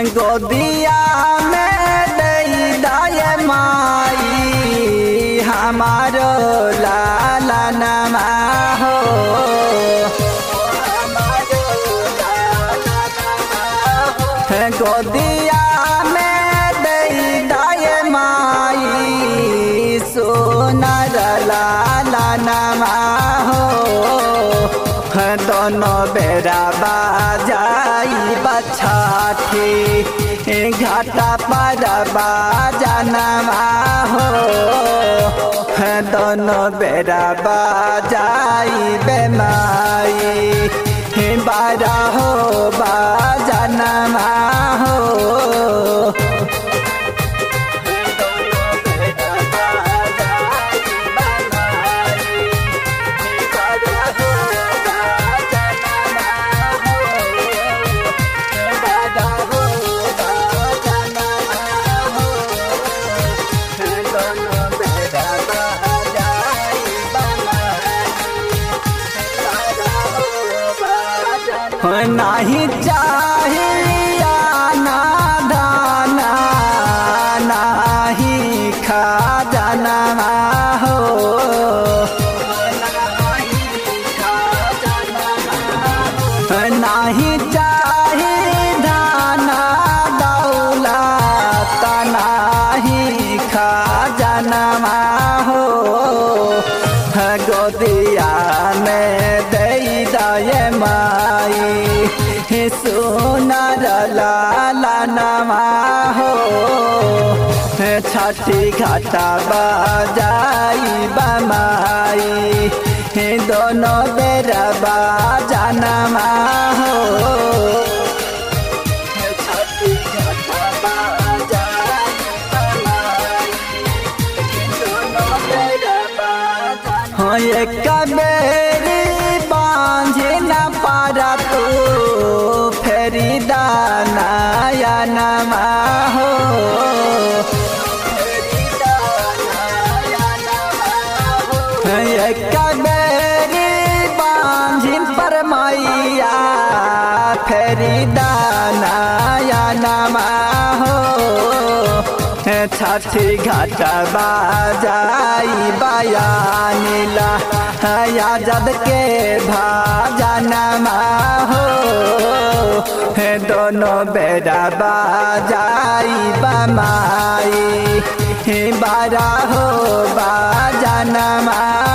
गोदिया में दई दाय माई हमारो लाला नमा हो गोदिया में दई दाय माई सोनर लाला नमा हो दोनों बेरा बाजाई बछाठी घाटा पर बाजनमा हो दोनों बेरा बाजाई बेमाई बारा हो बाजनमा हो नहीं चाहिया ना दाना नहीं खा जाना हो नहीं चाहिए दाना दौलत नहीं खा जाना हो गोदिया में दई दय माई सोनर लाला नमा हो छठी घाटा बजाई बमाई दोनों बेर बाजनमा हो छठी घाटा बजाई हो एक बेरी बांझे न पारा तू फेरी दानाया नमा हो एक बेरी बांझिन पर मैया फेरी दानाया नमा हो छठी घाट बाजाई बयानीला याजद के भाजनमा हो दोनों बेरा बाजाई बमाई बारा हो बाजनमा